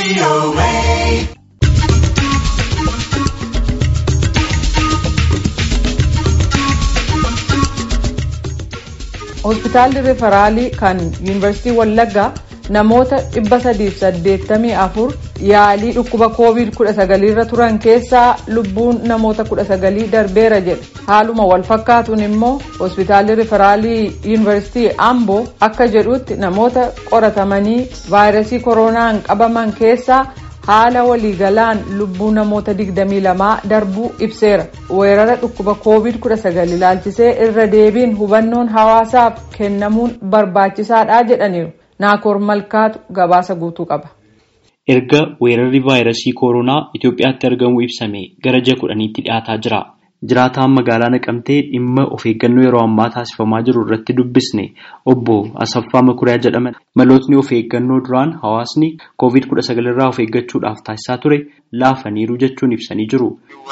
hospitaalli riferaalii kan yuunivarsiitii wallaggaa namoota 384 yaalii dhukkuba covid 19 irra turan keessaa lubbuun namoota 19 darbeera jedhe haaluma wal fakkaatuun immoo hospitaalli riferaalii yuunivarsiitii amboo akka jedhutti namoota qoratamanii vaayirasii koronaan qabaman keessaa haala waliigalaan lubbuu namoota 22 darbuu ibseera weerara dhukkuba covid 19 ilaalchisee irra deebiin hubannoon hawaasaaf kennamuun barbaachisaadha jedhaniiru naakoor malkaatu gabaasa guutuu qaba. erga weerarri vaayirasii koronaa Itoophiyaatti argamu ibsame gara ji'a kudhaniitti dhiyaataa jira. jiraataan magaalaa naqamtee dhimma of eeggannoo yeroo ammaa taasifamaa jiru irratti dubbisne obbo Asaffaa Makuriyaa jedhaman malootni of eeggannoo duraan hawaasni covid kudha sagal irraa of eeggachuudhaaf taasisaa ture laafaniiru jechuun ibsanii jiru.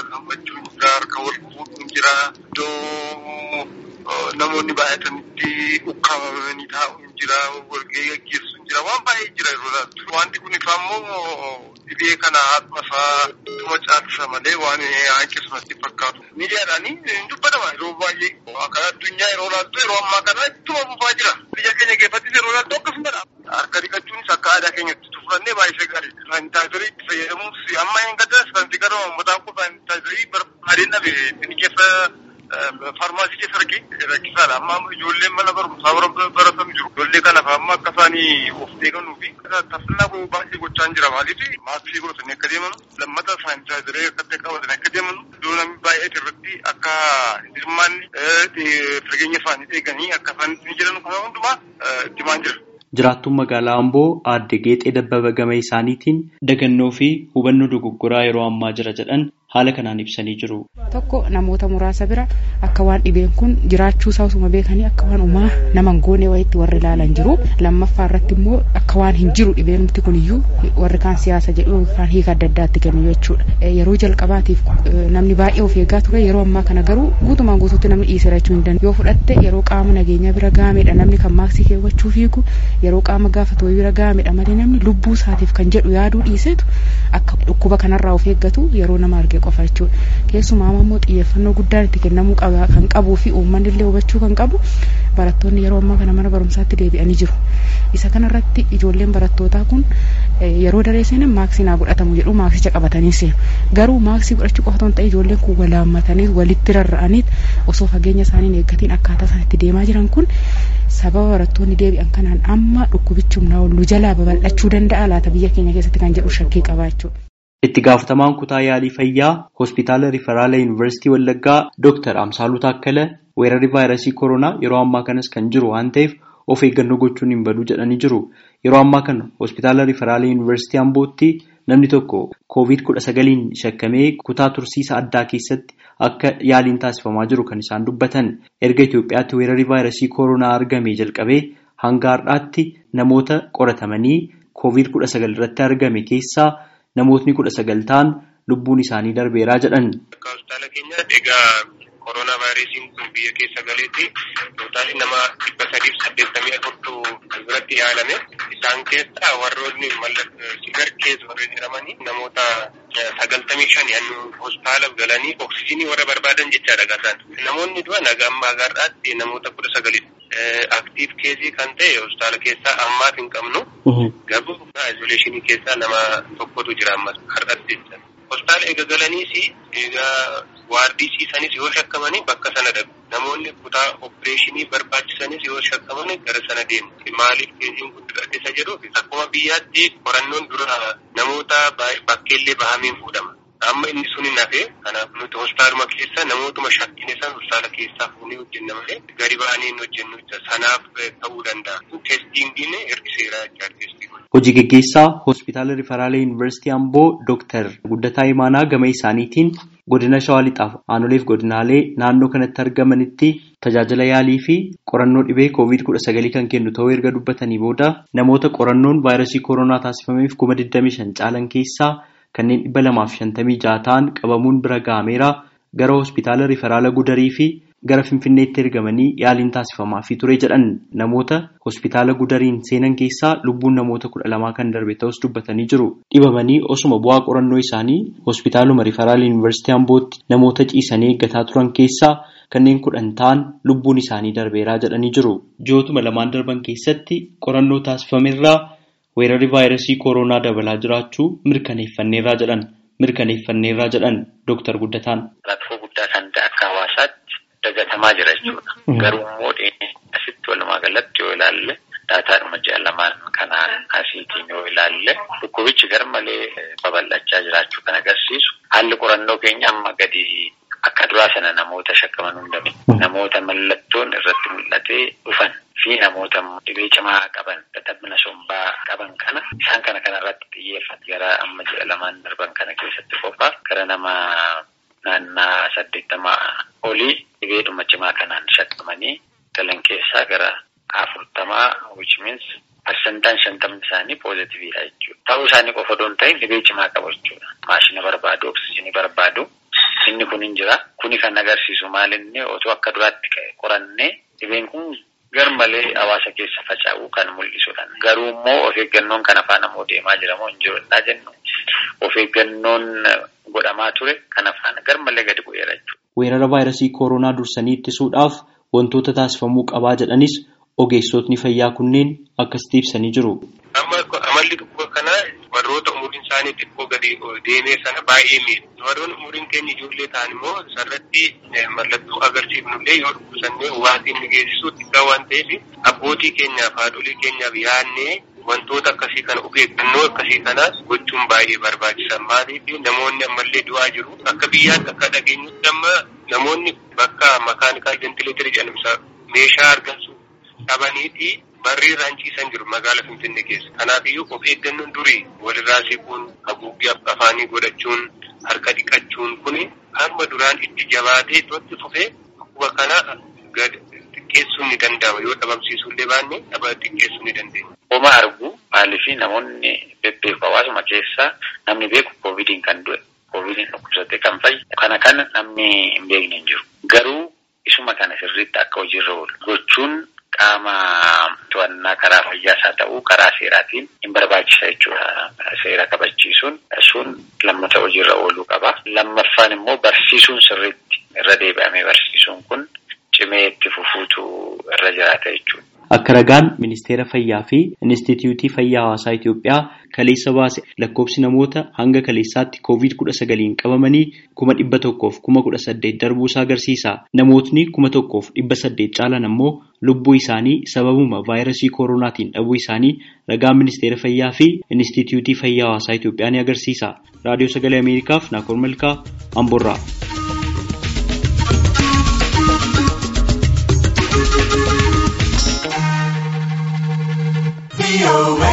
Namoonni baay'atanitti ukkaamamanii taa'uun jira, walgahii gaggeessuun jira, waan baay'ee jira yeroo laattu. Wanti kun immoo dhibee kana haadhumasaa tuma caalchisa malee waan hanqisumatti fakkaatu. Miidiyaadhaan hin dubbatama yeroo baay'ee akka addunyaa yeroo laattu yeroo ammaa kana ittuma fufaa jira. Biyya keenya keessattis yeroo laattu akkasumadha. Harka dhiqachuunis akka aadaa keenyatti tufannee baay'ee gaariidha. Saanitaayizarii itti fayyadamuus amma hin gadda saantii gara uummataan kun saanitaayizarii barbaadeen dhabe inni keessa Faarmaasii keessa argee rakkisaadha. Amma ijoolleen mana barumsaa baratan jiru. Ijoollee kanaaf amma akka isaanii of eeggannuu fi taasisaa baay'ee gochaa jira. Maaliif maaskii godhatanii akka deeman lammata saanitaayizarii akkatti qabatanii akka deeman iddoo namni baay'ee irratti akka hirmaanni fageenya isaanii eeganii akka isaan ni jiran kana hundumaa itti himaa jira. Jiraattuun magaalaa Amboo aadde Geexee Dabbaba gama isaaniitiin dagannoo fi hubannoo dogoggoraa yeroo ammaa jira jedhan haala kanaan ibsanii jiru. Tokko namoota muraasa bira akka waan dhibeen kun jiraachuu isaa osuma beekanii akka waan uumaa nama hin goone wayitti warri ilaalan jiru. Lammaffaa irratti immoo akka waan hin jiru dhibeenumti kun iyyuu warri kaan siyaasa jedhu yookaan hiika adda addaatti kennu jechuudha. Yeroo jalqabaatiif namni baay'ee of eeggaa ture yeroo ammaa kana garuu guutumaan guutuutti namni dhiisera jechuu hin danda'u. Yoo fudhatte yeroo qaama nageenyaa bira gaamedha namni kan maaksii keewwachuu fiigu yeroo qaama gaafatu bira gaamedha malee namni lubbuu isaatiif kan jedhu yaaduu dhiisetu akka dhukkuba kanarraa of eeggatu yeroo nama arge qofa jechuudha. Keessumaa immoo xiyyeeffannoo guddaan itti kennamuu kan qabuu fi uummanni illee hubachuu kan qabu barattoonni yeroo ammaa kana mana barumsaatti deebi'anii jiru. Isa kanarratti ijoolleen barattootaa kun yeroo daree seenan maaksii naa godhatamu jedhu maaksicha qabatanii seenu. Garuu maaksii godhachuu qofa ta'e ijoolleen kun walaammatanii walitti rarra'anii osoo fageenya isaanii hin eeggatiin akkaataa isaan itti deemaa jiran kun sababa barattoonni deebi'an kanaan amma dhukkubichi humnaa ol nu jalaa babal'achuu danda'a laata biyya keenya keessatti kan jedhu shakkii qabaachuudha. Itti gaafatamaan kutaa yaalii fayyaa hospitaala Riferaala Yuunivarsiitii Wallaggaa Dr. Amsaaluu Taakkala weerarri vaayirasii koronaa yeroo ammaa kanas kan jiru waan ta'eef of eeggannoo gochuun hin badu jedhanii jiru. Yeroo ammaa kana hospitaala Riferaala Yuunivarsiitii Ambootti namni tokko koovid kudha sagaliin shakkamee kutaa tursiisa addaa keessatti akka yaaliin taasifamaa jiru kan isaan dubbatan. Erga Itoophiyaatti weerarri vaayirasii koronaa argamee jalqabee hanga har'aatti namoota qoratamanii koovid kudha sagal irratti argame keessaa namootni kudha sagal ta'an lubbuun isaanii darbeeraa jedhan. Akka hospitaala keenyaatti egaa koronaa vaayirasiin kun biyya keessa galeetti tootaalii nama dhibba sadiif saddeettamii afurtu biratti yaalame. Isaan keessaa warroonni sigar keessa warri jedhamanii namoota sagaltamii shan yannu hospitaala galanii oksijiinii warra barbaadan jechaadha gaasaan. Namoonni du'an haga ammaa gaarraatti namoota kudha sagalidha. Aktiif keesii kan ta'e hospitaala keessaa ammaaf hin qabnu. Garuu izoleeshinii keessaa nama tokkotu jira ammas har'atti jecha. Hospitaala eega galaniis egaa waardii ciisanis yoo shakkamanii bakka sana dhabu. Namoonni kutaa opereeshinii barbaachisanis yoo shakkamanii gara sana deemu. Maaliif keessiin guddifate isa jedhuuf akkuma biyyaatti qorannoon dura namoota bakkeellee bahameen fuudhama. Amma inni sun hin hafe kanaaf nuti hospitaaluma keessa namootuma shakkine san hospitaala keessaa fuunee hojjenna malee gadi ba'anii hin hojjennu sanaaf ta'uu danda'a. Teestiin hir'iseera jechaadha Hojii gaggeessaa hospitaala Riferaala Yuunivarsiitii Amboo Dooktar Guddataa Imaanaa gama isaaniitiin godina Shawaa Lixaaf aanoleef godinaalee naannoo kanatti argamanitti tajaajila yaalii fi qorannoo dhibee koovid kudha sagalii kan kennu ta'uu erga dubbatanii booda namoota qorannoon vaayirasii koronaa taasifameef kuma 25 caalan keessaa kanneen dhibba lamaaf shantamii ja'a ta'an qabamuun bira ga'ameera gara hospitaala Riferaala Gudarii fi gara Finfinneetti ergamanii yaaliin taasifamaafii ture jedhan namoota hospitaala gudariin seenan keessaa lubbuun namoota kudha lamaa kan darbe ta'us dubbatanii jiru. Dhibamanii osuma bu'aa qorannoo isaanii hospitaaluma Rifaraal Yuunivarsiitii Ambootti namoota ciisanii eeggataa turan keessaa kanneen kudhan ta'an lubbuun isaanii darbeeraa jedhanii jiru. Ji'ootuma lamaan darban keessatti qorannoo taasifamerraa weerarri vaayirasii kooroonaa dabalaa jiraachuu mirkaneeffanneerraa jedhan. mirkaneeffanneerraa jedhan Dooktar Guddataan. Rakkoo guddaa kan ta'e akka hawaasaatti dagatamaa jira jechuudha. Garuu immoo asitti walumaa galatti yoo ilaalle daataadhuma ji'a lamaan kanaan asiitiin yoo ilaalle dhukkubichi garmalee babal'achaa jiraachuu kan agarsiisu haalli qorannoo keenya amma gadi akka duraa sana namoota shakkaman hundame namoota mallattoon irratti mul'atee dhufan fi namoota dhibee cimaa qaban dadhabina sombaa qaban kana isaan kana kana irratti xiyyeeffate gara amma ji'a lamaan darban kana keessatti qofaa gara nama naannaa saddeettamaa olii dhibeedhuma cimaa kanaan shakkamanii galan keessaa gara afurtamaa which means parsantaan shantamni isaanii poozitiviidha jechuudha. Ta'uu isaanii qofa odoon ta'in dhibee cimaa qabu jechuudha. Maashina barbaadu, oksijiinii barbaadu. Inni kun hin jira. Kuni kan agarsiisu maalinni otoo akka duraatti qorannee dhibeen kun garmalee hawaasa keessa faca'uu kan mul'isudha. Garuu immoo of eeggannoon kan afaan ammoo deemaa jira moo hin jiru innaa jennu of eeggannoon godhamaa ture kan afaan garmalee gadi bu'eera jechuudha. Weerara vaayirasii kooroonaa dursanii ittisuudhaaf wantoota taasifamuu qabaa jedhanis ogeessotni fayyaa kunneen akkasitti ibsanii jiru. Amma amalli dhukkuba kanaa warroota umuriin isaanii xiqqoo gadi deemee sana baay'ee miidha. Warroonni umuriin keenya ijoollee ta'an immoo sarratti mallattoo agarsiifnullee yoo dhukkubsannee waan inni geessisu xiqqaa waan ta'eef abbootii keenyaaf haadholii keenyaaf yaadnee wantoota akkasii kana of eeggannoo akkasii kanaas gochuun baay'ee barbaachisan maaliif namoonni ammallee du'aa jiru akka biyyaatti akka dhageenyutti amma namoonni bakka makaanikaal ventileetirii jedhamsa meeshaa argamsu qabaniiti barrii irraan ciisan jiru magaala finfinnee keessa kanaafiyyuu of eeggannoon durii walirraa siquun haguuggii afaanii godhachuun harka dhiqachuun kuni hamma duraan itti jabaatee itti fufee dhukkuba kana gad xiqqeessuun ni danda'ama yoo dhabamsiisuullee baanne dhaba xiqqeessuu ni dandeenya. Homa argu maaliifi namoonni bebbeeku hawaasuma keessaa namni beeku koovidiin kan du'e koovidiin dhukkubsate kan fayyu kana kana namni hin beekne hin jiru. Garuu isuma kana sirriitti akka hojiirra oolu gochuun qaama to'annaa karaa fayyaas haa ta'uu karaa seeraatiin hin barbaachisa jechuudha. Seera kabachiisuun sun lammata hojiirra ooluu qaba. Lammaffaan immoo barsiisuun sirriitti irra deebi'amee barsiisuun kun cimee itti fufuutu irra jiraata jechuudha. Akka ragaan ministeera fayyaa fi Inistituutii Fayyaa Hawaasaa Itoophiyaa kaleessa baase lakkoofsi namoota hanga kaleessaatti koovid kudha sagaliin qabamanii kuma dhibba tokkoof kuma kudha saddeet darbuusaa agarsiisa. Namootni kuma tokkoof dhibba saddeet caalan ammoo lubbuu isaanii sababuma vaayirasii kooroonaatiin dhabuu isaanii ragaan ministeera fayyaa fi Inistituutii Fayyaa Hawaasaa Itoophiyaa ni agarsiisa. Raadiyoo Sagalee Ameerikaaf Naakoor Malkaa Amboorraa. away.